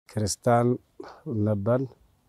ክርስቲያን ነበር።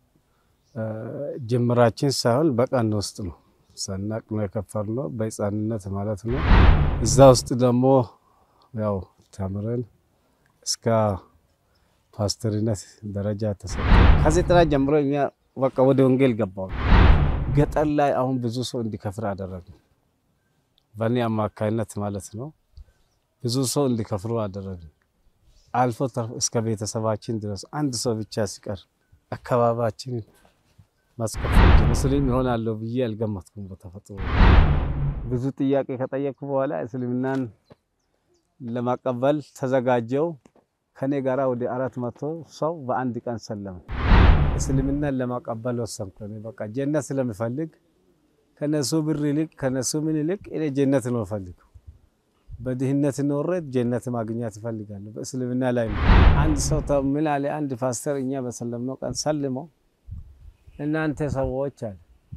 ጅምራችን ሳይሆን በቀን ውስጥ ነው ሰናቅ ነው የከፈርነው በሕፃንነት ማለት ነው። እዛ ውስጥ ደግሞ ያው ተምረን እስከ ፓስተርነት ደረጃ ተሰጠ። ከዚህ ጥራት ጀምሮ እኛ በቃ ወደ ወንጌል ገባው። ገጠር ላይ አሁን ብዙ ሰው እንዲከፍር አደረግን። በእኔ አማካይነት ማለት ነው። ብዙ ሰው እንዲከፍሩ አደረግን። አልፎ ተርፎ እስከ ቤተሰባችን ድረስ አንድ ሰው ብቻ ሲቀር አካባቢያችንን ማስከፈል ሙስሊም ይሆናለሁ ብዬ አልገመትኩም። በተፈጥሮ ብዙ ጥያቄ ከጠየቅኩ በኋላ እስልምናን ለማቀበል ተዘጋጀው። ከኔ ጋራ ወደ አራት መቶ ሰው በአንድ ቀን ሰለመ። እስልምናን ለማቀበል ወሰንኩ። እኔ በቃ ጀነት ስለምፈልግ ከነሱ ብር ይልቅ ከነሱ ምን ይልቅ እኔ ጀነት ነው ፈልግ በድህነት ኖሬ ጀነት ማግኘት እፈልጋለሁ። በእስልምና ላይ ነው። አንድ ሰው ምን አለ? አንድ ፓስተር እኛ በሰለምነው ቀን ሰልሞ እናንተ ሰዎች አለ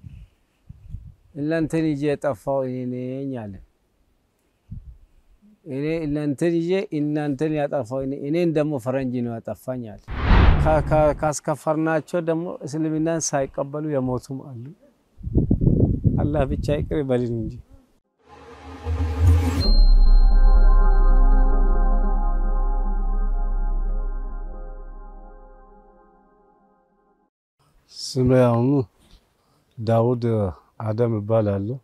እናንተን ይዤ የጠፋው እኔ ነኝ አለ። እኔ እናንተን ይዤ እናንተን ያጠፋው እኔን ደግሞ ፈረንጅ ነው ያጠፋኝ አለ። ካስከፈርናቸው ደግሞ እስልምናን ሳይቀበሉ የሞቱም አሉ። አላህ ብቻ ይቅር ይበልን እንጂ ስሜ አሁኑ ዳውድ አደም እባላለሁ።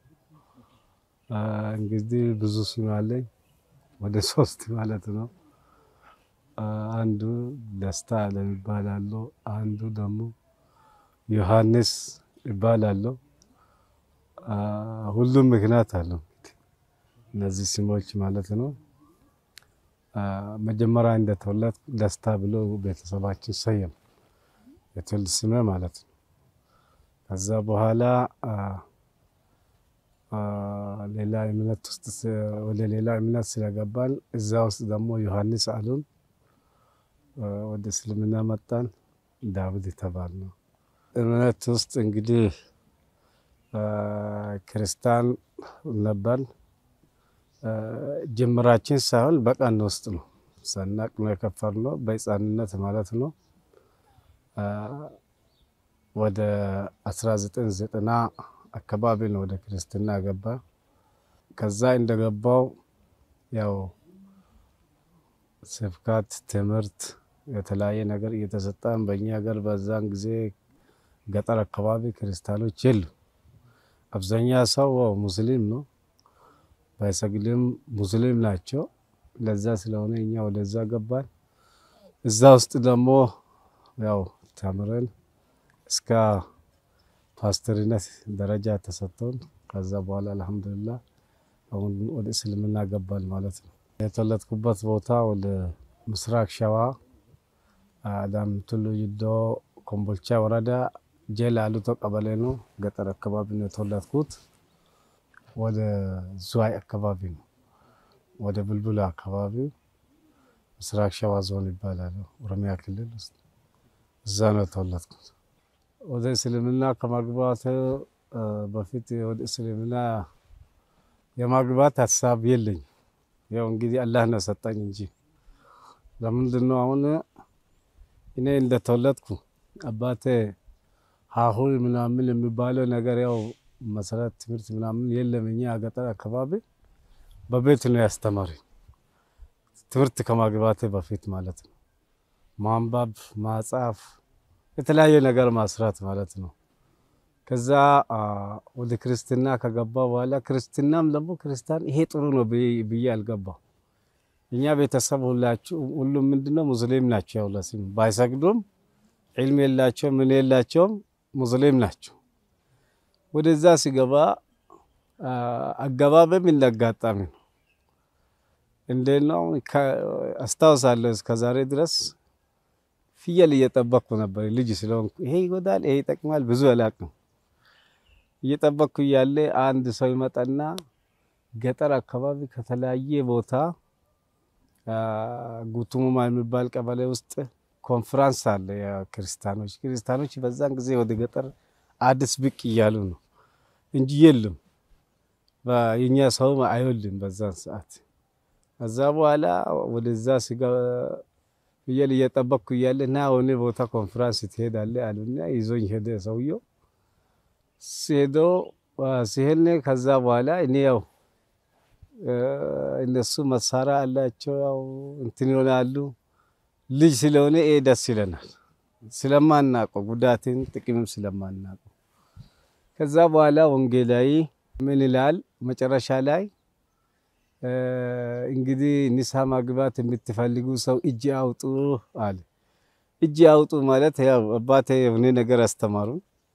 እንግዲህ ብዙ ስም አለኝ፣ ወደ ሶስት ማለት ነው። አንዱ ደስታ አለም ይባላለሁ። አንዱ ደግሞ ዮሐንስ ይባላለሁ። ሁሉም ምክንያት አለው እነዚህ ስሞች ማለት ነው። መጀመሪያ እንደተወለድኩ ደስታ ብሎ ቤተሰባችን ሰየም የትውልድ ስሜ ማለት ነው። ከዛ በኋላ ሌላ እምነት ውስጥ ወደ ሌላ እምነት ስለገባን እዛ ውስጥ ደግሞ ዮሐንስ አሉን። ወደ እስልምና መጣን። ዳዊት የተባል ነው። እምነት ውስጥ እንግዲህ ክርስቲያን ነበር። ጅምራችን ሳይሆን በቀን ውስጥ ነው ሰናቅ ነው የከፈርነው በሕፃንነት ማለት ነው። ወደ 1990 አካባቢ ነው ወደ ክርስትና ገባ። ከዛ እንደገባው ያው ስብከት፣ ትምህርት፣ የተለያየ ነገር እየተሰጠን በእኛ ሀገር በዛን ጊዜ ገጠር አካባቢ ክርስቲያኖች የሉ። አብዛኛ ሰው ሙስሊም ነው፣ ባይሰግድም ሙስሊም ናቸው። ለዛ ስለሆነ እኛ ወደዛ ገባን። እዛ ውስጥ ደግሞ ያው ተምረን እስከ ፓስተርነት ደረጃ ተሰጥቶን ከዛ በኋላ አልሐምዱሊላህ አሁን ወደ እስልምና ገባል ማለት ነው። የተወለድኩበት ቦታ ወደ ምስራቅ ሸዋ አዳም ቱሉ ይዶ ኮምቦልቻ ወረዳ ጀላ አሉቶ ቀበሌ ነው። ገጠር አካባቢ ነው የተወለድኩት። ወደ ዝዋይ አካባቢ ነው፣ ወደ ቡልቡላ አካባቢ ምስራቅ ሸዋ ዞን ይባላል፣ ኦሮሚያ ክልል ውስጥ እዛ ነው የተወለድኩት። ወደ እስልምና ከማግባት በፊት ወደ እስልምና የማግባት ሀሳብ የለኝ። ያው እንግዲህ አላህ ነው ሰጠኝ እንጂ ለምንድን ነው አሁን እኔ እንደተወለድኩ አባቴ ሀሁ ምናምን የሚባለው ነገር ያው መሰረት ትምህርት ምናምን የለም። እኛ ገጠር አካባቢ በቤት ነው ያስተማረኝ ትምህርት ከማግባቴ በፊት ማለት ነው። ማንበብ፣ ማጻፍ፣ የተለያየ ነገር ማስራት ማለት ነው። ከዛ ወደ ክርስትና ከገባ በኋላ ክርስትናም ደግሞ ክርስቲያን ይሄ ጥሩ ነው ብዬ አልገባው። እኛ ቤተሰብ ሁላችሁ ሁሉም ምንድነው ሙስሊም ናቸው። ያው ለስም ባይሰግዱም ዒልም የላቸውም ምን የላቸውም ሙስሊም ናቸው። ወደዛ ሲገባ አገባበም እንዳጋጣሚ ነው። እንዴት ነው አስታውሳለሁ። እስከዛሬ ድረስ ፍየል እየጠበቅኩ ነበር ልጅ ስለሆንኩ። ይሄ ይጎዳል፣ ይሄ ይጠቅማል ብዙ አላውቅም። እየጠበቅኩ እያለ አንድ ሰው ይመጣና ገጠር አካባቢ ከተለያየ ቦታ ጉቱሙማ የሚባል ቀበሌ ውስጥ ኮንፍራንስ አለ። ክርስቲያኖች ክርስቲያኖች በዛን ጊዜ ወደ ገጠር አዲስ ብቅ እያሉ ነው እንጂ የሉም። የኛ ሰው አይወልም በዛን ሰዓት። ከዛ በኋላ ወደዛ ፍየል እየጠበቅኩ እያለ ና ሆነ ቦታ ኮንፈራንስ ትሄዳለህ አሉና ይዞኝ ሄደ ሰውየው። ሲሄዶ ሲሄድ ከዛ በኋላ እኔ ያው እነሱ መሳሪያ አላቸው ያው እንትን ይሆናሉ። ልጅ ስለሆነ ይሄ ደስ ይለናል ስለማናውቀው ጉዳትን ጥቅምም ስለማናውቀው። ከዛ በኋላ ወንጌላዊ ምን ይላል መጨረሻ ላይ እንግዲህ ንስሐ ማግባት የምትፈልጉ ሰው እጅ አውጡ አለ። እጅ አውጡ ማለት ያው አባቴ የሆነ ነገር አስተማሩ።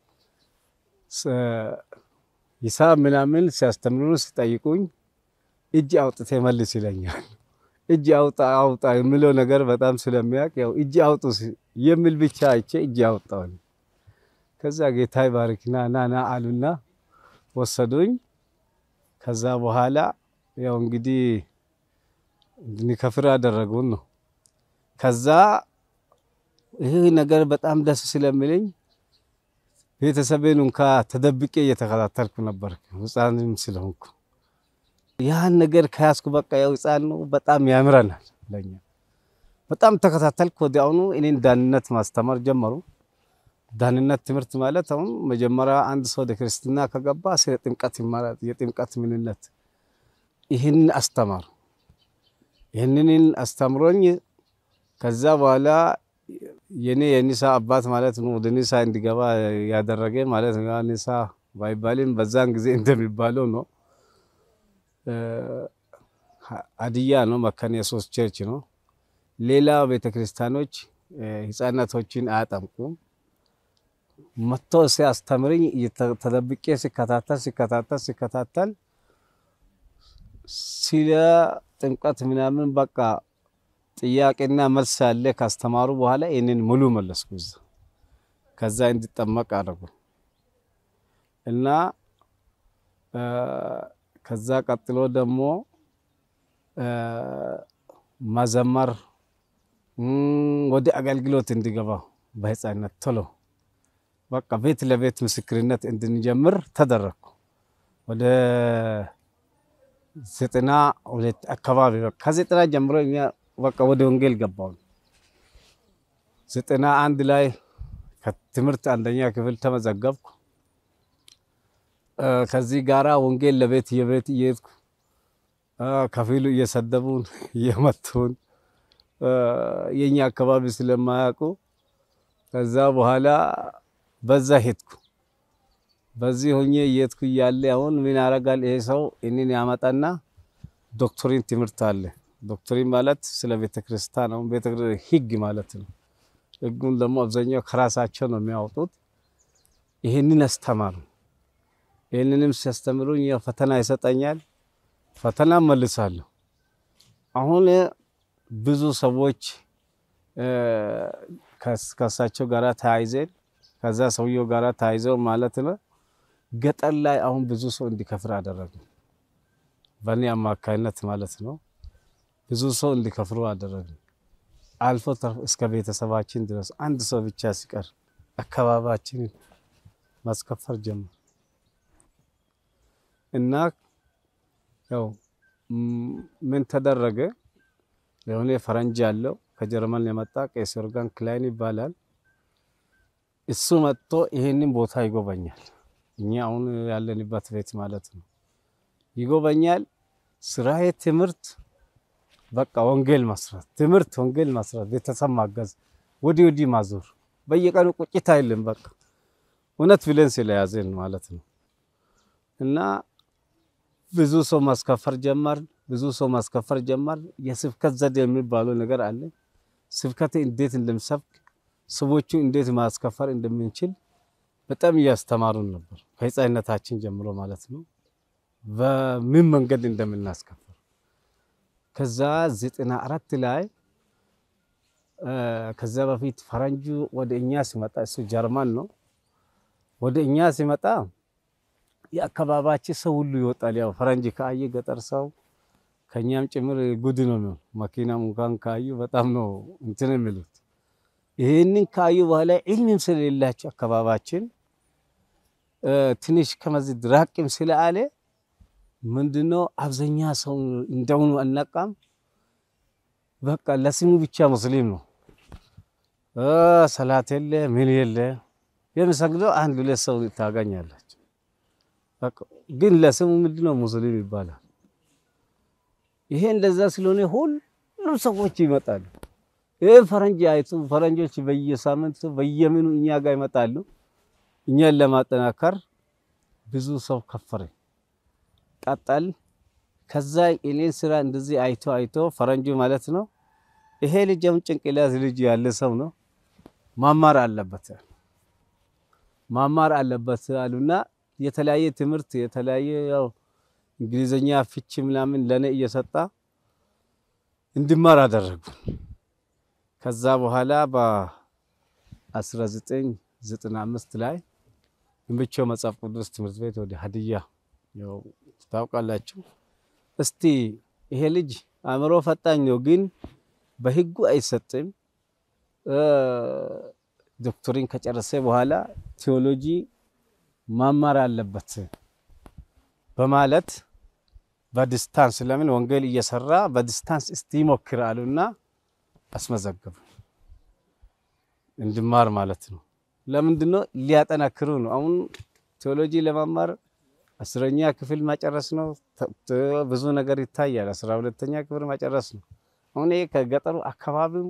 ሂሳብ ምናምን ሲያስተምሩ ሲጠይቁኝ እጅ አውጥቴ መልስ ይለኛል። እጅ አውጣ አውጣ የሚለው ነገር በጣም ስለሚያውቅ ያው እጅ አውጡ የሚል ብቻ አይቼ እጅ አወጣሁ። ከዛ ጌታ ይባርክና ና ና አሉና ወሰዱኝ። ከዛ በኋላ ያው እንግዲህ እንድንከፍር ያደረጉን ነው። ከዛ ይህ ነገር በጣም ደስ ስለሚለኝ ቤተሰቤን እንኳ ተደብቄ እየተከታተልኩ ነበር፣ ሕፃንም ስለሆንኩ ያን ነገር ከያዝኩ በቃ ያው ሕፃን ነው፣ በጣም ያምረናል ለኛ። በጣም ተከታተልኩ። ወዲያውኑ እኔን ዳንነት ማስተማር ጀመሩ። ዳንነት ትምህርት ማለት አሁን መጀመሪያ አንድ ሰው ወደ ክርስትና ከገባ ስለ ጥምቀት ይማራል። የጥምቀት ምንነት ይህን አስተማሩ። ይህንን አስተምሮኝ ከዛ በኋላ የኔ የኒሳ አባት ማለት ነው ወደ ኒሳ እንዲገባ ያደረገ ማለት ነው። ኒሳ ባይባልም በዛን ጊዜ እንደሚባለው ነው። ሀዲያ ነው፣ መካነ ኢየሱስ ቸርች ነው። ሌላ ቤተክርስቲያኖች ህፃናቶችን አያጠምቁም። መጥቶ ሲያስተምርኝ ተደብቄ ሲከታተል ሲከታተል ሲከታተል ስለ ጥምቀት ምናምን በቃ ጥያቄና መልስ ያለ ካስተማሩ በኋላ ይህንን ሙሉ መለስኩ። እዛ ከዛ እንዲጠመቅ አደረጉ እና ከዛ ቀጥሎ ደግሞ መዘመር ወደ አገልግሎት እንዲገባ በህፃነት ቶሎ በቃ ቤት ለቤት ምስክርነት እንድንጀምር ተደረግኩ። ወደ ዘጠና ሁለት አካባቢ ከዘጠና ጀምሮ እኛ በቃ ወደ ወንጌል ገባው። ዘጠና አንድ ላይ ከትምህርት አንደኛ ክፍል ተመዘገብኩ። ከዚህ ጋራ ወንጌል ለቤት የቤት እየሄድኩ ከፊሉ እየሰደቡን እየመቱን የኛ አካባቢ ስለማያውቁ ከዛ በኋላ በዛ ሄድኩ። በዚህ ሆኜ እየሄድኩ እያለ አሁን ምን ያደርጋል ይሄ ሰው እኔን ያመጣና ዶክትሪን ትምህርት አለ። ዶክትሪን ማለት ስለ ቤተ ክርስቲያን ነው፣ ቤተ ህግ ማለት ነው። ህጉን ደግሞ አብዛኛው ከራሳቸው ነው የሚያወጡት። ይህንን አስተማሩ። ይህንንም ሲያስተምሩኝ ያው ፈተና ይሰጠኛል፣ ፈተና መልሳለሁ። አሁን ብዙ ሰዎች ከእሳቸው ጋር ተያይዘን ከዛ ሰውየው ጋር ተያይዘው ማለት ነው ገጠር ላይ አሁን ብዙ ሰው እንዲከፍር አደረጉ። በእኔ አማካይነት ማለት ነው ብዙ ሰው እንዲከፍሩ አደረጉ። አልፎ ተርፎ እስከ ቤተሰባችን ድረስ አንድ ሰው ብቻ ሲቀር አካባቢያችንን ማስከፈር ጀመር እና ያው ምን ተደረገ? የሆነ ፈረንጅ ያለው ከጀርመን የመጣ ቄስ ዮርጋን ክላይን ይባላል። እሱ መጥቶ ይሄንን ቦታ ይጎበኛል። እኛ አሁን ያለንበት ቤት ማለት ነው ይጎበኛል። ስራዬ ትምህርት በቃ ወንጌል መስራት፣ ትምህርት ወንጌል መስራት፣ ቤተሰብ ማገዝ፣ ወዲህ ወዲህ ማዞር፣ በየቀኑ ቁጭት አይልም። በቃ እውነት ብለን ስለያዘን ማለት ነው እና ብዙ ሰው ማስከፈር ጀመር። ብዙ ሰው ማስከፈር ጀመር። የስብከት ዘዴ የሚባለው ነገር አለ። ስብከት እንዴት እንደምሰብክ ሰዎቹ እንዴት ማስከፈር እንደምንችል በጣም እያስተማሩን ነበር፣ ከህፃንነታችን ጀምሮ ማለት ነው። በምን መንገድ እንደምናስከፍር ከዛ ዘጠና አራት ላይ ከዛ በፊት ፈረንጁ ወደ እኛ ሲመጣ እሱ ጀርመን ነው። ወደ እኛ ሲመጣ የአካባቢያችን ሰው ሁሉ ይወጣል። ያው ፈረንጅ ካየ ገጠር ሰው ከኛም ጭምር ጉድ ነው የሚሆን። መኪናም እንኳን ካዩ በጣም ነው እንትን የሚሉት። ይህንን ካዩ በኋላ ዒልምም ስለሌላቸው አካባቢያችን ትንሽ ከመዚህ ድራቅም ስለአለ ምንድነው አብዛኛ ሰው እንደውኑ አልነቃም። በቃ ለስሙ ብቻ ሙስሊም ነው ሰላት የለ ምን የለ የሚሰግደው አንድ ሁለት ሰው ታገኛላችሁ። ግን ለስሙ ምንድነው ሙስሊም ይባላል። ይሄ እንደዛ ስለሆነ ሁሉም ሰዎች ይመጣሉ። ይህ ፈረንጅ አይቱ ፈረንጆች በየሳምንቱ በየምኑ እኛ ጋር ይመጣሉ። እኛን ለማጠናከር ብዙ ሰው ከፈረ ቀጠል። ከዛ እኔን ስራ እንደዚህ አይቶ አይቶ ፈረንጁ ማለት ነው ይሄ ልጅ አሁን ጭንቅላት ልጅ ያለ ሰው ነው ማማር አለበት ማማር አለበት አሉና የተለያየ ትምህርት የተለያየ ያው እንግሊዘኛ ፍቺ ምናምን ለኔ እየሰጣ እንድማር አደረጉ። ከዛ በኋላ በ1995 ላይ ግንብቾ መጽሐፍ ቅዱስ ትምህርት ቤት ወደ ሀዲያ ያው ታውቃላችሁ። እስቲ ይሄ ልጅ አእምሮ ፈጣኝ ነው፣ ግን በህጉ አይሰጥም። ዶክተሪን ከጨረሰ በኋላ ቴዎሎጂ ማማር አለበት በማለት በዲስታንስ ለምን ወንጌል እየሰራ በዲስታንስ እስቲ ሞክር አሉና አስመዘገቡ። እንድማር ማለት ነው። ለምንድነው? ሊያጠናክሩ ነው። አሁን ቴዎሎጂ ለማማር አስረኛ ክፍል መጨረስ ነው። ብዙ ነገር ይታያል። አስራ ሁለተኛ ክፍል መጨረስ ነው። አሁን ይሄ ከገጠሩ አካባቢው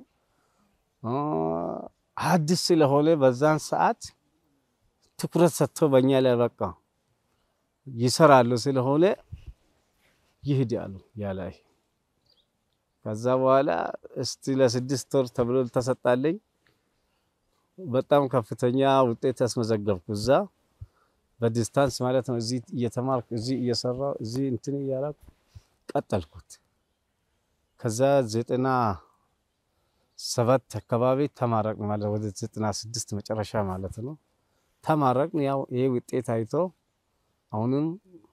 አዲስ ስለሆነ በዛን ሰዓት ትኩረት ሰጥቶ በእኛ ላይ በቃ ይሰራሉ ስለሆነ ይሂድ ያሉ ያላይ ከዛ በኋላ እስቲ ለስድስት ወር ተብሎ ተሰጣለኝ። በጣም ከፍተኛ ውጤት ያስመዘገብኩ እዛ በዲስታንስ ማለት ነው። እዚህ እየተማርኩ እዚህ እየሰራሁ እዚህ እንትን እያላኩ ቀጠልኩት። ከዛ ዘጠና ሰባት አካባቢ ተማረቅን ማለት ወደ ዘጠና ስድስት መጨረሻ ማለት ነው። ተማረቅን። ያው ይሄ ውጤት አይቶ አሁንም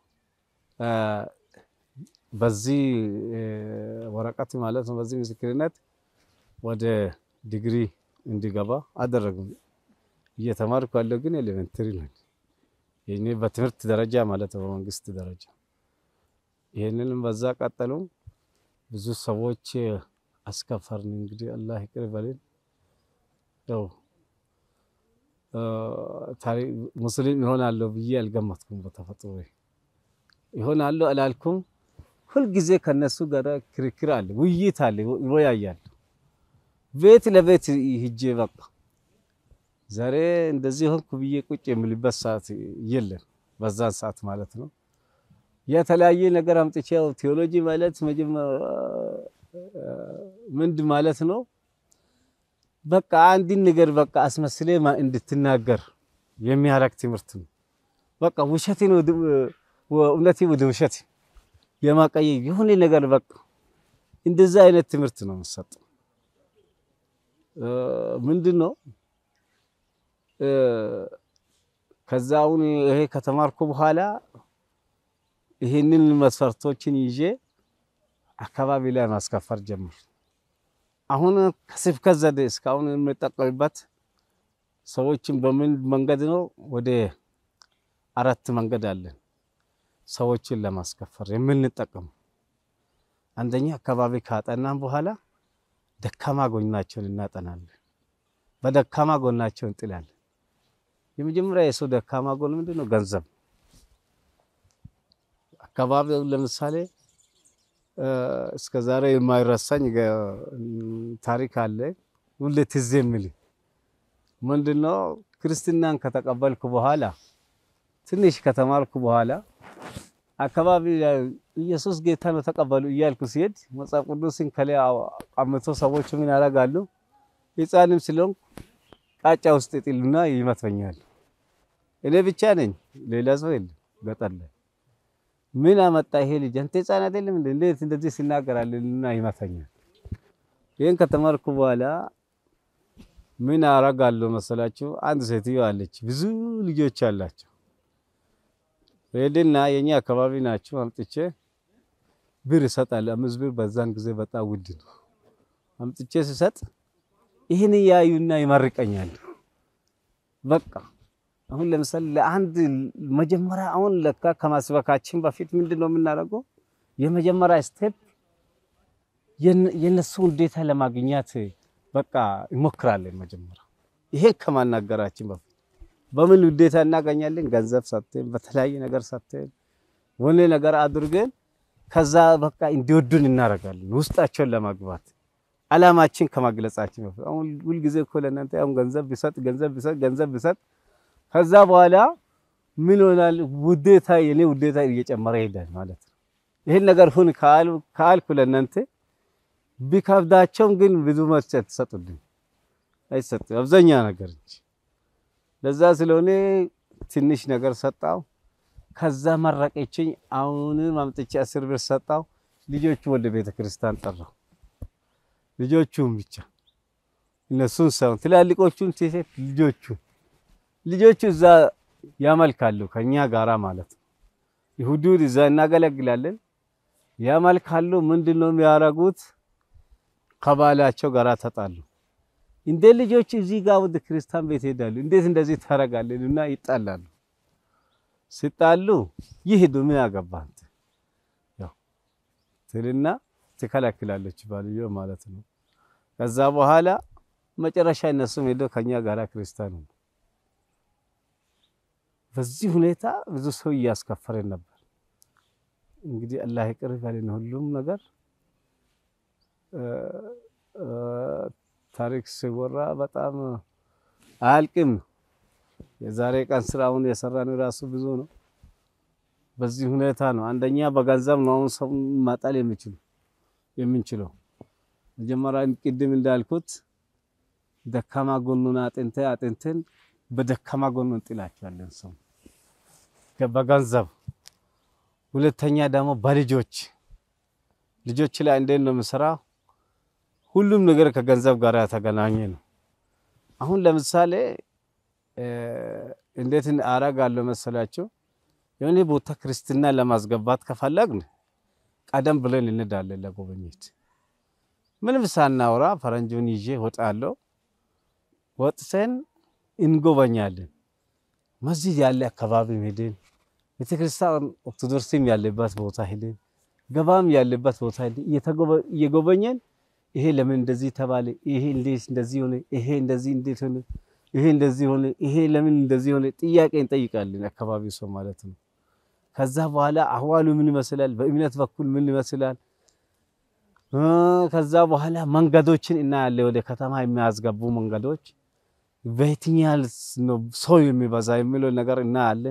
በዚህ ወረቀት ማለት ነው በዚህ ምስክርነት ወደ ዲግሪ እንዲገባ አደረጉ። እየተማርኩ ያለው ግን ኤሌመንተሪ ነው። ይሄኔ በትምህርት ደረጃ ማለት ነው በመንግስት ደረጃ። ይሄንንም በዛ ቀጠሉ። ብዙ ሰዎች አስከፈርን። እንግዲህ አላህ ይቅር በልን። ያው ሙስሊም ይሆናለሁ ብዬ አልገመትኩም። በተፈጥሮ ይሆናለሁ አላልኩም። ሁልጊዜ ከነሱ ጋር ክርክር አለ፣ ውይይት አለ፣ ይወያያሉ። ቤት ለቤት ሂጄ በቃ ዛሬ እንደዚህ ሆንኩ ብዬ ቁጭ የምልበት ሰዓት የለም፣ በዛን ሰዓት ማለት ነው። የተለያየ ነገር አምጥቼ ያው ቴዎሎጂ ማለት ምንድ ማለት ነው? በቃ አንድን ነገር በቃ አስመስሌ እንድትናገር የሚያረግ ትምህርት ነው። በቃ ውሸትን እውነቴ ወደ ውሸት የማቀየር የሆነ ነገር በቃ እንደዛ አይነት ትምህርት ነው የምሰጠው። ምንድን ነው ከዛ አሁን ይሄ ከተማርኩ በኋላ ይሄንን መስፈርቶችን ይዤ አካባቢ ላይ ማስከፈር ጀምር። አሁን ከስብከት ዘዴ እስካሁን የምጠቀምበት ሰዎችን በምን መንገድ ነው? ወደ አራት መንገድ አለን ሰዎችን ለማስከፈር የምንጠቀመው። አንደኛ አካባቢ ካጠናን በኋላ ደካማ ጎናቸውን እናጠናለን። በደካማ ጎናቸው እንጥላለን። የመጀመሪያ የሰው ደካማ ጎን ምንድን ነው? ገንዘብ። አካባቢው ለምሳሌ እስከ ዛሬ የማይረሳኝ ታሪክ አለ። ሁሌ ትዝ የሚል ምንድን ነው? ክርስትናን ከተቀበልኩ በኋላ ትንሽ ከተማርኩ በኋላ አካባቢ ኢየሱስ ጌታ ነው ተቀበሉ እያልኩ ሲሄድ መጽሐፍ ቅዱስን ከላይ አምቶ ሰዎች ምን ያደርጋሉ? ሕፃንም ስለሆንኩ ቃጫ ውስጥ ይጥሉና ይመትበኛል። እኔ ብቻ ነኝ፣ ሌላ ሰው የለም ገጠር ላይ። ምን አመጣ ይሄ ልጅ አንተ ሕፃን አይደለም እንዴ? እንዴት እንደዚህ ሲናገራልና ይመታኛል። ይሄን ከተማርኩ በኋላ ምን አረጋለሁ መሰላችሁ? አንድ ሴትዮ አለች፣ ብዙ ልጆች አላቸው። ሄድና የኛ አካባቢ ናቸው አምጥቼ ብር እሰጣለሁ። አምስት ብር በዛን ጊዜ በጣም ውድ ነው። አምጥቼ ስሰጥ ይህን ያዩና ይመርቀኛሉ። በቃ አሁን ለምሳሌ ለአንድ መጀመሪያ አሁን ለካ ከማስበካችን በፊት ምንድን ነው የምናደርገው? የመጀመሪያ ስቴፕ የነሱ ውዴታ ለማግኘት በቃ እንሞክራለን። መጀመሪያ ይሄን ከማናገራችን በፊት በምን ውዴታ እናገኛለን? ገንዘብ ሰጥተን በተለያየ ነገር ሰጥተን ወኔ ነገር አድርገን ከዛ በቃ እንዲወዱን እናደርጋለን። ውስጣቸውን ለማግባት አላማችን ከማግለጻችን በፊት አሁን ሁልጊዜ እኮ ለእናንተ አሁን ገንዘብ ቢሰጥ ገንዘብ ቢሰጥ ገንዘብ ቢሰጥ ከዛ በኋላ ምን ይሆናል? ውዴታ የኔ ውዴታ እየጨመረ ይሄዳል ማለት ነው። ይሄን ነገር ሁን ካልኩ ለእናንተ ቢከብዳቸውም ግን ብዙ መልስ አትሰጡልኝ፣ አይሰጥም አብዛኛ ነገር እንጂ ለዛ ስለሆነ ትንሽ ነገር ሰጣው። ከዛ መረቀችኝ። አሁንም አምጥቼ አስር ብር ሰጣው። ልጆቹ ወደ ቤተ ክርስቲያን ጠራው። ልጆቹን ብቻ እነሱን ሳይሆን ትላልቆቹን ሴት ልጆቹ ልጆቹ እዛ ያመልካሉ ከኛ ጋራ ማለት ነው። ይሁዱን እዛ እናገለግላለን። ያመልካሉ። ምንድነው የሚያደርጉት? ከባላቸው ጋራ ተጣሉ። እንደ ልጆች እዚህ ጋር ወደ ክርስቲያን ቤት ሄዳሉ። እንዴት እንደዚህ ታደርጋለን? እና ይጣላሉ። ሲጣሉ ይሄዱ ምን ያገባህ አንተ ያው ትልና ትከለክላለች ባልዮ ማለት ነው። ከዛ በኋላ መጨረሻ እነሱም ሄደው ከኛ ጋራ ክርስቲያን ነው። በዚህ ሁኔታ ብዙ ሰው እያስከፈረን ነበር። እንግዲህ አላህ ይቅር ይበለን ሁሉም ነገር ታሪክ ሲወራ በጣም አያልቅም። የዛሬ ቀን ስራውን የሰራን ራሱ ብዙ ነው። በዚህ ሁኔታ ነው። አንደኛ በገንዘብ ነው አሁን ሰው ማጣል የሚችሉ የምንችለው። መጀመሪያ ቅድም እንዳልኩት ደካማ ጎኑን አጥንተ አጥንተን በደካማ ጎኑ እንጥላቸዋለን ሰው በገንዘብ። ሁለተኛ ደግሞ በልጆች ልጆች ላይ እንዴት ነው የምሰራው? ሁሉም ነገር ከገንዘብ ጋር የተገናኘ ነው። አሁን ለምሳሌ እንዴት አረጋለሁ መሰላቸው? የሆነ ቦታ ክርስትና ለማስገባት ከፈለግን ቀደም ብለን እንዳለን ለጎበኘት ምንም ሳናወራ ፈረንጆን ይዤ ወጣለሁ። ወጥተን እንጎበኛለን። መስጂድ ያለ አካባቢ ሄደን ቤተክርስቲያን ኦርቶዶክስም ያለበት ቦታ ሄደን ገባም ያለበት ቦታ ሄደን እየጎበኘን ይሄ ለምን እንደዚህ ተባለ? ይሄ እንዴት እንደዚህ ሆነ? ይሄ እንደዚህ እንዴት ሆነ? ይሄ እንደዚህ ሆነ? ይሄ ለምን እንደዚህ ሆነ? ጥያቄ እንጠይቃለን፣ አካባቢው ሰው ማለት ነው። ከዛ በኋላ አህዋሉ ምን ይመስላል? በእምነት በኩል ምን ይመስላል? ከዛ በኋላ መንገዶችን እናያለን። ወደ ከተማ የሚያስገቡ መንገዶች በየትኛል ነው ሰው የሚበዛ የሚለው ነገር እናያለን።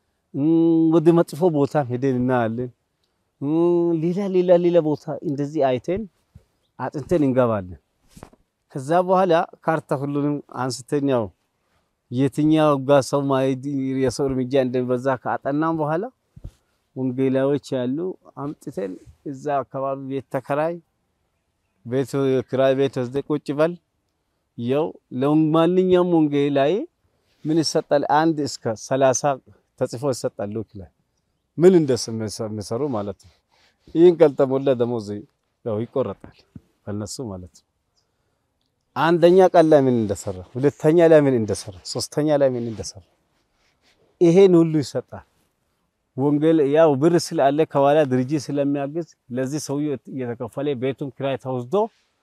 ወደ መጥፎ ቦታ ሄደን እናያለን። ሌላ ሌላ ሌላ ቦታ እንደዚህ አይተን አጥንተን እንገባለን። ከዛ በኋላ ካርታ ሁሉንም አንስተን ያው የትኛው ጋር ሰው ማይድ የሰው እርምጃ እንደሚበዛ ካጠናም በኋላ ወንጌላዎች ያሉ አምጥተን እዛ አካባቢ ቤት ተከራይ ቤት ክራይ ቤት ወስደ ቁጭ በል ያው ለማንኛውም ወንጌላዊ ምን ይሰጣል? አንድ እስከ ሰላሳ ተጽፎ ይሰጣል። ይላል ምን እንደሚሰሩ ማለት ነው። ይህን ካልተሞላ ደሞዝ ያው ይቆረጣል ከነሱ ማለት ነው። አንደኛ ቀን ላይ ምን እንደሰራ፣ ሁለተኛ ላይ ምን እንደሰራ፣ ሶስተኛ ላይ ምን እንደሰራ ይሄን ሁሉ ይሰጣል። ወንጌል ያው ብር ስላለ ከኋላ ድርጅት ስለሚያግዝ ለዚህ ሰውዬው እየተከፈለ ቤቱን ኪራይ ተወስዶ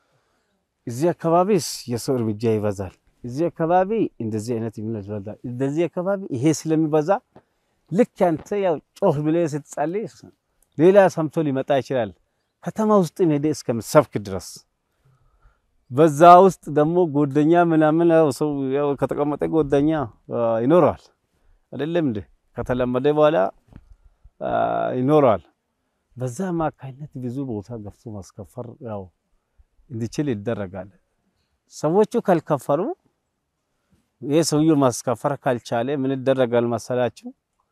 እዚህ አካባቢ የሰው እርምጃ ይበዛል፣ እዚህ አካባቢ እንደዚህ አይነት እምነት ይበዛል፣ እንደዚህ አካባቢ ይሄ ስለሚበዛ ልክ አንተ ያው ጮህ ብለህ ስትጸልይ ሌላ ሰምቶ ሊመጣ ይችላል። ከተማ ውስጥ ሄደ እስከምትሰብክ ድረስ በዛ ውስጥ ደግሞ ጎደኛ ምናምን ያው ሰው ያው ከተቀመጠ ጎደኛ ይኖረዋል አይደለም እንዴ? ከተለመደ በኋላ ይኖረዋል። በዛ አማካኝነት ብዙ ቦታ ገብቶ ማስከፈር ያው እንዲችል ይደረጋል። ሰዎቹ ካልከፈሩ ይሄ ሰውዬው ማስከፈር ካልቻለ ምን ይደረጋል መሰላችሁ?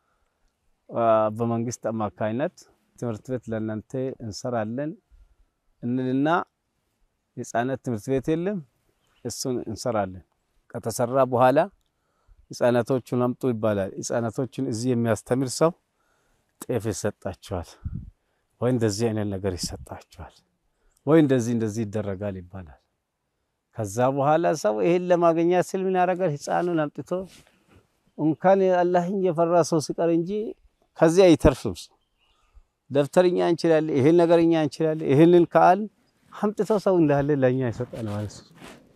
በመንግስት አማካኝነት ትምህርት ቤት ለእናንተ እንሰራለን እንልና የህፃናት ትምህርት ቤት የለም፣ እሱን እንሰራለን። ከተሰራ በኋላ ህፃናቶቹን አምጡ ይባላል። ህፃናቶቹን እዚህ የሚያስተምር ሰው ጤፍ ይሰጣቸዋል፣ ወይ እንደዚህ አይነት ነገር ይሰጣቸዋል፣ ወይ እንደዚህ እንደዚህ ይደረጋል ይባላል። ከዛ በኋላ ሰው ይሄን ለማግኘት ስል ምን ያደርጋል? ህፃኑን አምጥቶ እንኳን አላህን የፈራ ሰው ሲቀር እንጂ ከዚህ አይተርፍም። ደብተርኛ እንችላለን፣ ይሄን ነገርኛ እንችላለን። ይሄንን ካል አምጥቶ ሰው እንዳለ ለኛ ይሰጣል ማለት ነው።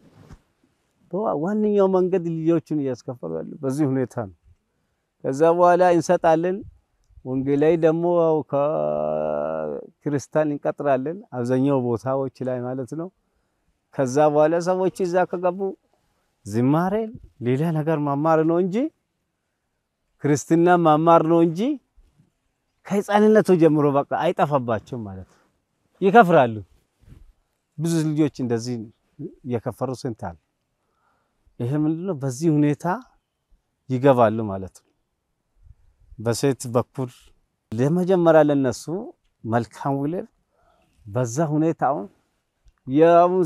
ዋነኛው መንገድ ልጆቹን እያስከፈሉ ያሉ በዚህ ሁኔታ ነው። ከዛ በኋላ እንሰጣለን። ወንጌላዊ ደግሞ ያው ከክርስቲያን እንቀጥራለን አብዛኛው ቦታዎች ላይ ማለት ነው። ከዛ በኋላ ሰዎች እዛ ከገቡ ዝማሬ ሌላ ነገር ማማር ነው እንጂ ክርስትና ማማር ነው እንጂ ከህፃንነቱ ጀምሮ በቃ አይጠፋባቸውም ማለት ነው። ይከፍራሉ። ብዙ ልጆች እንደዚህ እየከፈሩ ስንት አለ። ይሄ ምንድነው? በዚህ ሁኔታ ይገባሉ ማለት ነው። በሴት በኩል ለመጀመሪያ ለነሱ መልካም ውለድ በዛ ሁኔታ አሁን የአሁን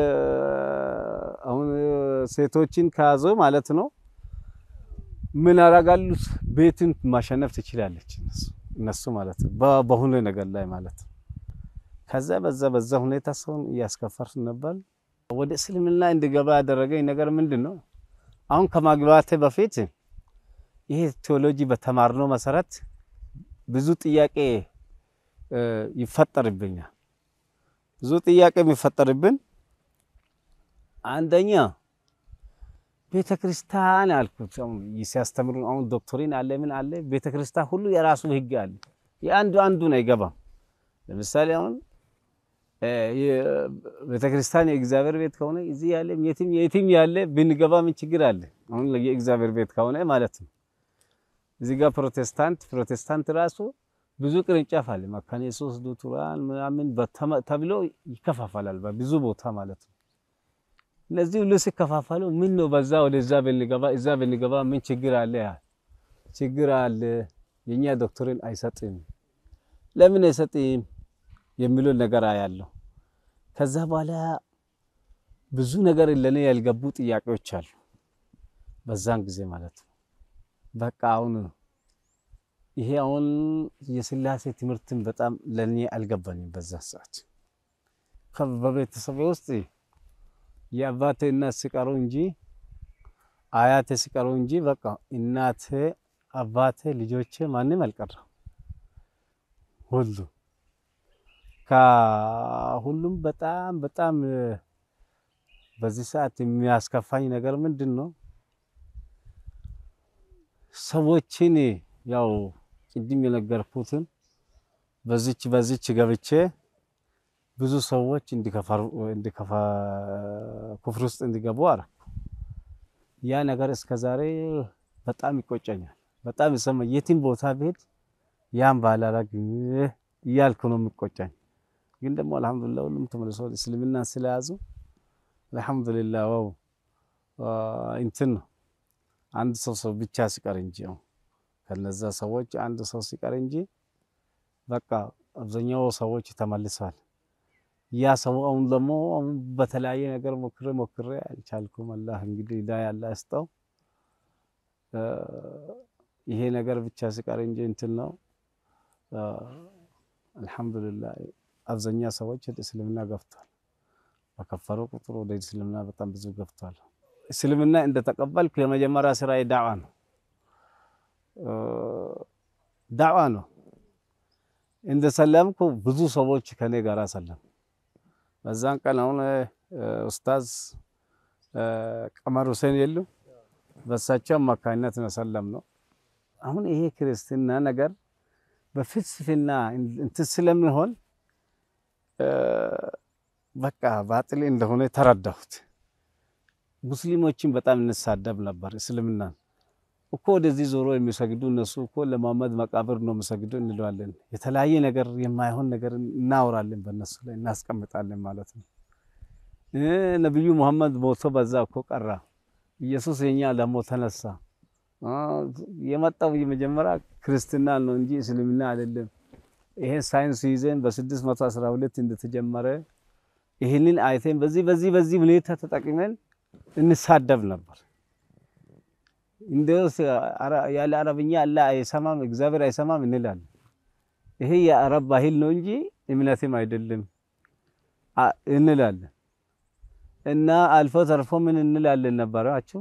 አሁን ሴቶችን ከያዘ ማለት ነው ምን ያደርጋሉ? ቤትን ማሸነፍ ትችላለች እነሱ እነሱ ማለት ነው በሆነ ነገር ላይ ማለት ነው። ከዛ በዛ በዛ ሁኔታ ሰውን እያስከፈር ነበር። ወደ እስልምና እንድገባ ያደረገኝ ነገር ምንድን ነው? አሁን ከማግባቴ በፊት ይሄ ቴዎሎጂ በተማርነው መሰረት ብዙ ጥያቄ ይፈጠርብኛል። ብዙ ጥያቄ የሚፈጠርብን አንደኛ ቤተ ክርስቲያን አልኩት ሲያስተምሩ አሁን ዶክትሪን አለ ምን አለ ቤተ ክርስቲያን ሁሉ የራሱ ህግ አለ። የአንዱ አንዱን አይገባም። ለምሳሌ አሁን ቤተ ክርስቲያን የእግዚአብሔር ቤት ከሆነ እዚህ ያለ የትም የትም ያለ ብንገባ ምን ችግር አለ? አሁን የእግዚአብሔር ቤት ከሆነ ማለት ነው። እዚህ ጋር ፕሮቴስታንት ፕሮቴስታንት ራሱ ብዙ ቅርንጫፍ አለ። መካነ ኢየሱስ፣ ሉትራን ምናምን ተብሎ ይከፋፈላል በብዙ ቦታ ማለት ነው። እነዚህ ሁሉ ሲከፋፈሉ ምን ነው በዛ ወደዛ ብንገባ እዛ ብንገባ ምን ችግር አለ? ችግር አለ። የኛ ዶክትሪን አይሰጥም። ለምን አይሰጥም የሚለው ነገር አያለሁ። ከዛ በኋላ ብዙ ነገር ለኔ ያልገቡ ጥያቄዎች አሉ። በዛን ጊዜ ማለት ነው በቃ አሁን ይሄ አሁን የስላሴ ትምህርትን በጣም ለኔ አልገባኝም። በዛ ሰዓት በቤተሰቤ ውስጥ የአባቴ እናት ሲቀሩ እንጂ አያቴ ሲቀሩ እንጂ በቃ እናቴ፣ አባቴ፣ ልጆቼ ማንም አልቀረም። ሁሉ ከሁሉም በጣም በጣም በዚህ ሰዓት የሚያስከፋኝ ነገር ምንድን ነው? ሰዎችን ያው ቅድም የነገርኩትን በዚች በዚች ገብቼ ብዙ ሰዎች እንዲከፈሩ እንዲከፋ ኩፍር ውስጥ እንዲገቡ አደረኩ። ያ ነገር እስከ ዛሬ በጣም ይቆጨኛል። በጣም ይሰማ የትም ቦታ ብሄድ ያን ባላረግ እያልኩ ነው የሚቆጨኝ። ግን ደግሞ አልሐምዱሊላህ ሁሉም ተመልሶ እስልምናን ስለያዙ አልሐምዱሊላህ ዋው እንትን ነው አንድ ሰው ሰው ብቻ ሲቀር እንጂ ነው ከነዛ ሰዎች አንድ ሰው ሲቀር እንጂ በቃ አብዛኛው ሰዎች ተመልሰዋል። ያ ሰው አሁን ደግሞ አሁን በተለያየ ነገር ሞክሬ ሞክሬ አልቻልኩም። አላህ እንግዲህ ሂዳያ አላህ ያስጠው። ይሄ ነገር ብቻ ሲቀር እንጂ እንትን ነው። አልሐምዱሊላህ አብዛኛ ሰዎች ወደ እስልምና ገብቷል። በከፈሩ ቁጥር ወደ እስልምና በጣም ብዙ ገብቷል። እስልምና እንደተቀበልኩ የመጀመሪያ ስራዬ ዳዕዋ ነው። ዳዕዋ ነው። እንደሰለምኩ ብዙ ሰዎች ከኔ ጋር ሰለም። በዛን ቀን አሁን ኡስታዝ ቀመር ሁሴን የሉ በሳቸው አማካኝነት ነው ሰለም ነው። አሁን ይሄ ክርስትና ነገር በፍልስፍና እንትን ስለሚሆን በቃ ባጥል እንደሆነ ተረዳሁት። ሙስሊሞችን በጣም እንሳደብ ነበር። እስልምናን እኮ ወደዚህ ዞሮ የሚሰግዱ እነሱ እኮ ለመሐመድ መቃብር ነው የሚሰግዱ እንለዋለን። የተለያየ ነገር የማይሆን ነገር እናወራለን፣ በእነሱ ላይ እናስቀምጣለን ማለት ነው። ነቢዩ ሙሐመድ ሞቶ በዛ እኮ ቀራ። ኢየሱስ የኛ ደግሞ ተነሳ። የመጣው የመጀመሪያ ክርስትና ነው እንጂ እስልምና አይደለም። ይሄን ሳይንስ ይዘን በ612 እንደተጀመረ ይህንን አይተን በዚህ በዚህ በዚህ ሁኔታ ተጠቅመን እንሳደብ ነበር። እንደውስ ያለ አረብኛ አላህ አይሰማም እግዚአብሔር አይሰማም እንላለን። ይሄ የአረብ ባህል ነው እንጂ እምነትም አይደለም እንላለን። እና አልፎ ተርፎ ምን እንላለን ነበራችሁ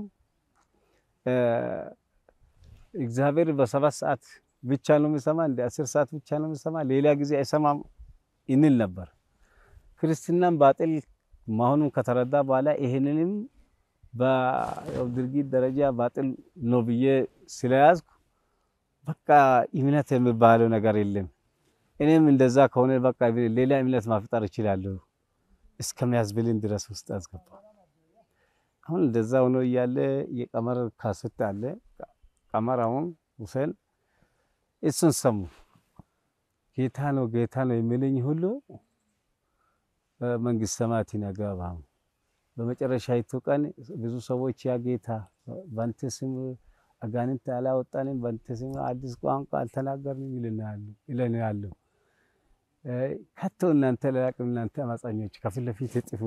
እግዚአብሔር በሰባት ሰዓት ብቻ ነው የሚሰማ፣ እንደ አስር ሰዓት ብቻ ነው የሚሰማ፣ ሌላ ጊዜ አይሰማም እንል ነበር። ክርስትናን ባጥል መሆኑን ከተረዳ በኋላ ይሄንንም በድርጊት ደረጃ ባጥል ነው ብዬ ስለያዝኩ በቃ እምነት የሚባለው ነገር የለም። እኔም እንደዛ ከሆነ በቃ ሌላ እምነት ማፍጠር እችላለሁ እስከሚያስብልን ድረስ ውስጥ አስገባ። አሁን እንደዛ ሆኖ እያለ የቀመር ካሴት አለ። ቀመር አሁን ሁሴን እሱን ሰሙ። ጌታ ነው ጌታ ነው የሚልኝ ሁሉ መንግስተ ሰማያትን አይገባም። በመጨረሻይቱ ቀን ብዙ ሰዎች ያ ጌታ በአንተ ስም አጋንንት አላወጣንም፣ በአንተ ስም አዲስ ቋንቋ አልተናገርንም ይለናሉ። ከቶ እናንተ ለላቅም እናንተ አማጻኞች ከፊት ለፊት እጥፉ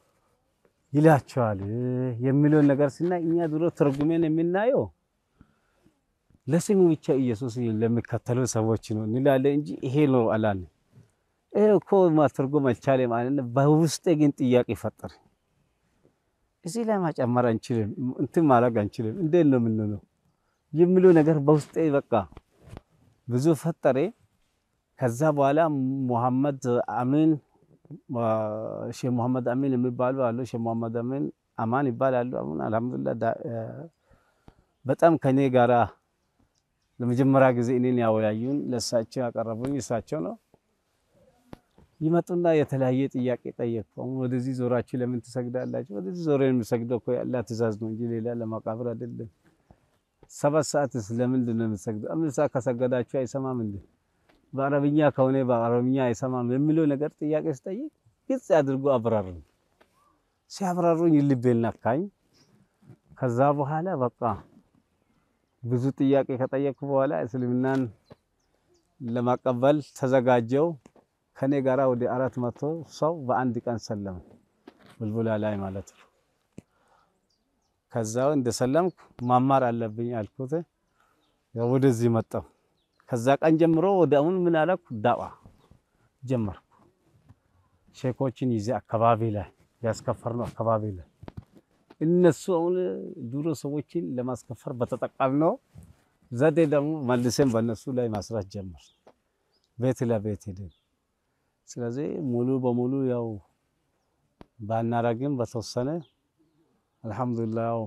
ይላቸዋል የሚለውን ነገር ስናይ እኛ ድሮ ተርጉሜን የምናየው ለስሙ ብቻ ኢየሱስ ለሚከተሉ ሰዎች ነው እንላለን እንጂ ይሄ ነው አላለ። ይሄ እኮ ማተርጎም አልቻለም ማለት ነው። በውስጤ ግን ጥያቄ ፈጠረ። እዚህ ላይ ማጨመር አንችልም፣ እንትን ማድረግ አንችልም። እንዴት ነው የምንለው የሚለው ነገር በውስጤ በቃ ብዙ ፈጠረ። ከዛ በኋላ ሙሐመድ አሚን ሼህ ሙሐመድ አሚን የሚባሉ አሉ። ሼህ ሙሐመድ አሚን አማን ይባላሉ። አሁን አልሐምዱሊላህ በጣም ከኔ ጋራ ለመጀመሪያ ጊዜ እኔን ያወያዩን ለእሳቸው ያቀረቡኝ እሳቸው ነው። ይመጡና የተለያየ ጥያቄ ጠየቅኩ። አሁን ወደዚህ ዞራችሁ ለምን ትሰግዳላችሁ? ወደዚህ ዞሬን የምሰግደው እኮ የአላህ ትእዛዝ ነው እንጂ ሌላ ለማቃብር አይደለም። ሰባት ሰዓትስ ለምንድን ነው የምትሰግደው? አምስት ሰዓት ከሰገዳችሁ አይሰማም እንዴ? በአረብኛ ከሆነ በአረብኛ አይሰማም የሚለው ነገር ጥያቄ ስጠይቅ ግልጽ አድርጎ አብራሩኝ። ሲያብራሩኝ ልቤን ነካኝ። ከዛ በኋላ በቃ ብዙ ጥያቄ ከጠየቅኩ በኋላ እስልምናን ለማቀበል ተዘጋጀው። ከኔ ጋራ ወደ አራት መቶ ሰው በአንድ ቀን ሰለመ፣ ቡልቡላ ላይ ማለት ነው። ከዛው እንደሰለምኩ ማማር አለብኝ አልኩት። ወደዚህ መጣሁ። ከዛ ቀን ጀምሮ ወደ አሁን ምን አለኩ ዳዋ ጀመርኩ። ሼኮችን ይዜ አካባቢ ላይ ያስከፈርነው አካባቢ ላይ እነሱ አሁን ድሮ ሰዎችን ለማስከፈር በተጠቀምነው ዘዴ ደግሞ መልሰን በእነሱ ላይ ማስራት ጀመር፣ ቤት ለቤት ሄደን። ስለዚህ ሙሉ በሙሉ ያው ባናረግም በተወሰነ አልሐምዱሊላህ ያው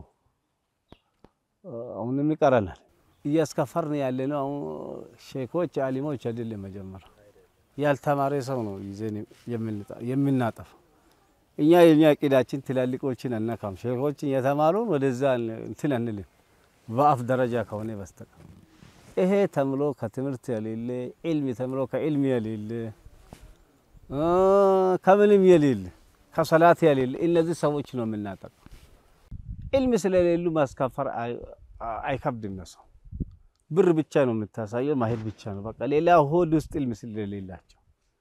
አሁንም ይቀረናል። እያስከፈርን ያለ ነው። አሁን ሼኮች አሊሞች አይደለም መጀመሪያ ያልተማረ ሰው ነው ይዘን የምናጠፋው። እኛ የኛ እቅዳችን ትላልቆችን አነካም። ሼኮችን የተማሩን ወደዛ እንትን አንልም፣ በአፍ ደረጃ ከሆነ በስተቀር ይሄ ተምሎ ከትምህርት የሌለ ዒልም ተምሎ ከዒልም የሌለ ከምንም የሌለ ከሰላት የሌለ እነዚህ ሰዎች ነው የምናጠቀው። ዒልም ስለሌሉ ማስከፈር አይከብድም። ሰው ብር ብቻ ነው የምታሳየው፣ ማሄድ ብቻ ነው በቃ። ሌላ ሆድ ውስጥ ዒልም ስለሌላቸው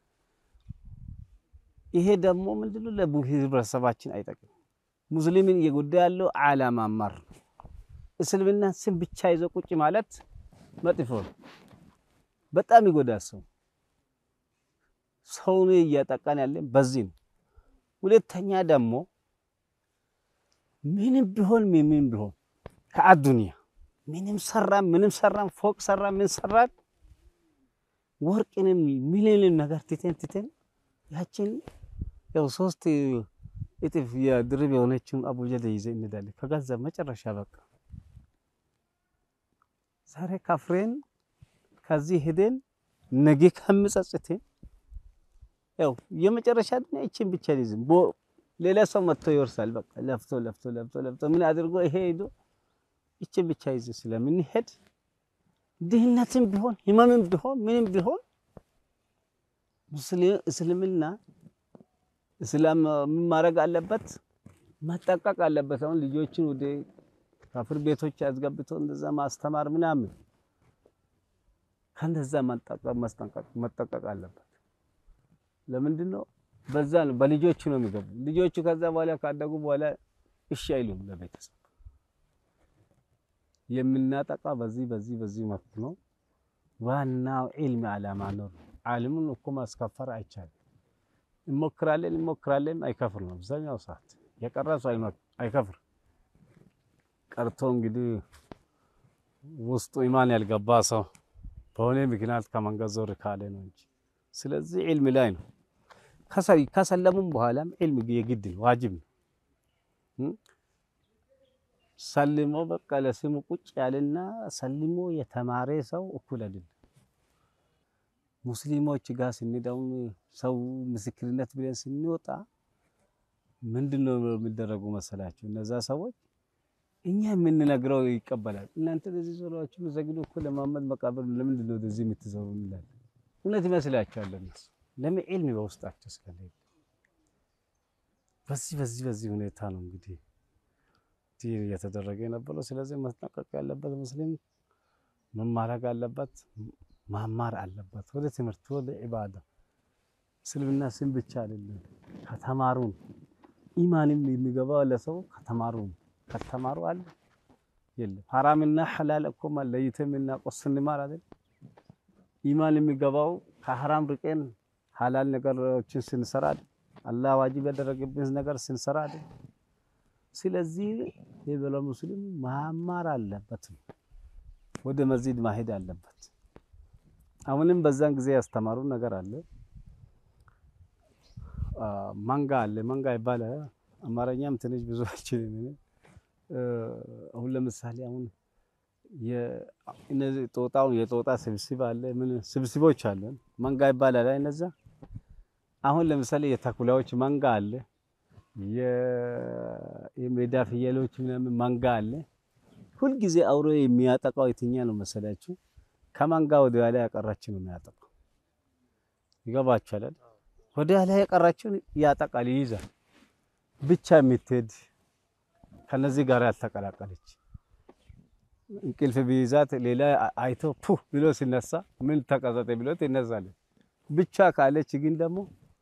ይሄ ደግሞ ምንድነው ለህብረተሰባችን አይጠቅም። ሙስሊምን እየጎዳ ያለው ዓላማ ማር ነው። እስልምና ስም ብቻ ይዞ ቁጭ ማለት መጥፎ ነው። በጣም ይጎዳ ሰው ሰውን እያጠቃን ያለን በዚህ ነው። ሁለተኛ ደግሞ ምንም ቢሆን ምንም ቢሆን ከአዱንያ ምንም ሰራን ምንም ሰራን ፎቅ ሰራን ምን ሰራን ወርቅንም ምንንም ነገር ትተን ትተን ያችን ያው ሶስት እጥፍ የድርብ የሆነችውን አቡጀደ ይዘን እንሄዳለን። ከገንዘብ መጨረሻ በቃ ዛሬ ካፍሬን ከዚህ ሄደን ነገ ከምጸጽቴን ያው የመጨረሻ ግን ይችን ብቻ ሊዝም ሌላ ሰው መጥቶ ይወርሳል። በቃ ለፍቶ ለፍቶ ለፍቶ ለፍቶ ምን አድርጎ ይሄ ሄዶ ይችን ብቻ ይዘ ስለምንሄድ ድህነትም ቢሆን ህመምም ቢሆን ምንም ቢሆን እስልምና እስላም ምን ማድረግ አለበት? መጠቀቅ አለበት። አሁን ልጆችን ወደ ካፍር ቤቶች አስገብቶ እንደዛ ማስተማር ምናምን ከእንደዛ መጠቀቅ አለበት። ለምንድን ነው? በዛ ነው በልጆቹ ነው የሚገቡ። ልጆቹ ከዛ በኋላ ካደጉ በኋላ እሺ አይሉም ለቤተሰብ የምናጠቃ በዚህ በዚህ በዚህ መብት ነው። ዋናው ዒልም ዓላማ ነው። ዓለሙን እኮ ማስከፈር አይቻልም። እንሞክራለን እንሞክራለን፣ አይከፍር ነው አብዛኛው ሰዓት የቀረ ሰው አይከፍር ቀርቶ እንግዲህ ውስጡ ኢማን ያልገባ ሰው በሆነ ምክንያት ከመንገድ ዞር ካለ ነው እንጂ። ስለዚህ ዒልም ላይ ነው። ከሰለሙም በኋላም ዒልም የግድ ነው፣ ዋጅብ ነው። ሰልሞ በቃ ለስሙ ቁጭ ያለና ሰልሞ የተማረ ሰው እኩል አይደለም። ሙስሊሞች ጋር ስንደው ሰው ምስክርነት ብለን ስንወጣ ምንድን ነው የሚደረጉ መሰላችሁ? እነዛ ሰዎች እኛ የምንነግረው ይቀበላል። እናንተ ለዚህ ዞሯችሁ ዘግዶ እኮ ለማመድ መቃብር ለምንድን ነው ወደዚህ የምትዞሩ እንላለን። እውነት ይመስላችኋል እነሱ ለምን ዒልም በውስጣቸው ስለሌለ በዚህ በዚህ በዚህ ሁኔታ ነው እንግዲህ ዲን እየተደረገ የነበረው። ስለዚህ መጠንቀቅ ያለበት ሙስሊም ምን ማድረግ አለበት? ማማር አለበት። ወደ ትምህርት ወደ ዒባዳ እስልምና ስም ብቻ አይደለም፣ ከተማሩን ኢማንም የሚገባው ለሰው ከተማሩን ከተማሩ አለ የለም። ሐራምና ሐላል እኮ ለይተን የምናውቀው ስንማር አይደል? ኢማን የሚገባው ከሐራም ርቀን ሐላል ነገሮችን ስንሰራ አይደል? አላህ ዋጅብ ያደረገብን ነገር ስንሰራ አይደል? ስለዚህ የበለ ሙስሊም ማማር አለበት፣ ወደ መስጂድ ማሄድ አለበት። አሁንም በዛን ጊዜ ያስተማሩ ነገር አለ። መንጋ አለ መንጋ ይባላል። አማርኛም ትንሽ ብዙ አይችልም። አሁን ለምሳሌ አሁን እነዚህ ጦጣው የጦጣ ስብስብ አለ። ምን ስብስቦች አለ መንጋ ይባላል። እነዛ አሁን ለምሳሌ የተኩላዎች መንጋ አለ። የሜዳ ፍየሎች ምናምን መንጋ አለ። ሁልጊዜ አውሬ የሚያጠቃው የትኛ ነው መሰላችሁ? ከመንጋ ወደ ኋላ ያቀራችሁ ነው የሚያጠቃው። ይገባችኋል? ወደ ኋላ ያቀራችሁን ያጠቃል፣ ይይዛል። ብቻ የምትሄድ ከነዚህ ጋር ያልተቀላቀለች እንቅልፍ ቢይዛት ሌላ አይቶ ፑ ብሎ ሲነሳ ምን ተቀዘጠ ብሎ ትነሳለች። ብቻ ካለች ግን ደግሞ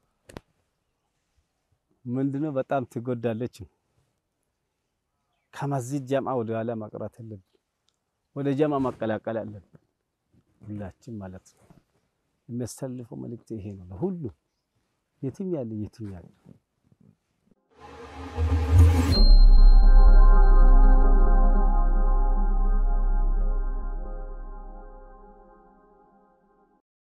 ምንድነው በጣም ትጎዳለች። ከመስጂድ ጀምዓ ወደ ኋላ መቅረት አለብን። ወደ ጀምዓ መቀላቀል አለብን ሁላችን ማለት ነው። የሚያስተላልፈው መልእክት ይሄ ነው ለሁሉ የትም ያለ የትም ያለ